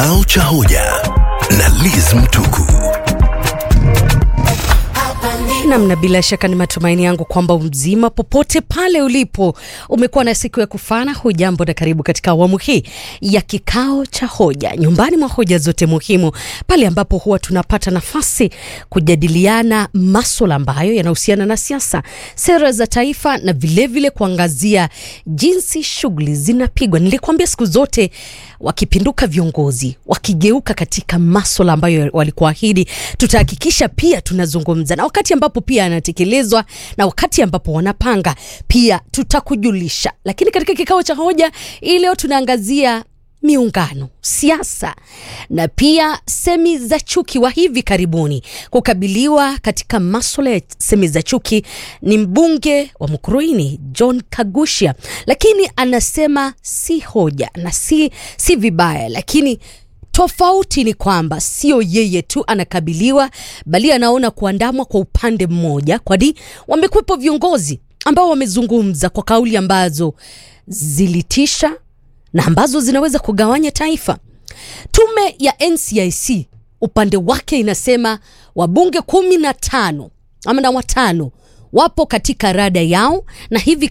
Kikao cha hoja na Liz Mtuku. Namna bila shaka ni matumaini yangu kwamba mzima popote pale ulipo umekuwa na siku ya kufana. Hujambo na karibu katika awamu hii ya kikao cha hoja, nyumbani mwa hoja zote muhimu, pale ambapo huwa tunapata nafasi kujadiliana maswala ambayo yanahusiana na siasa, sera za taifa na vilevile vile kuangazia jinsi shughuli zinapigwa. Nilikwambia siku zote wakipinduka viongozi, wakigeuka katika maswala ambayo walikuahidi, tutahakikisha pia tunazungumza na wakati ambapo pia anatekelezwa na wakati ambapo wanapanga pia tutakujulisha. Lakini katika kikao cha hoja hii leo tunaangazia miungano, siasa na pia semi za chuki wa hivi karibuni kukabiliwa katika maswala ya semi za chuki ni mbunge wa Mukurweini John Kagusha, lakini anasema si hoja na si, si vibaya, lakini tofauti ni kwamba sio yeye tu anakabiliwa, bali anaona kuandamwa kwa upande mmoja, kwani wamekuwepo viongozi ambao wamezungumza kwa kauli ambazo zilitisha na ambazo zinaweza kugawanya taifa. Tume ya NCIC upande wake inasema wabunge kumi na tano ama na watano wapo katika rada yao na hivi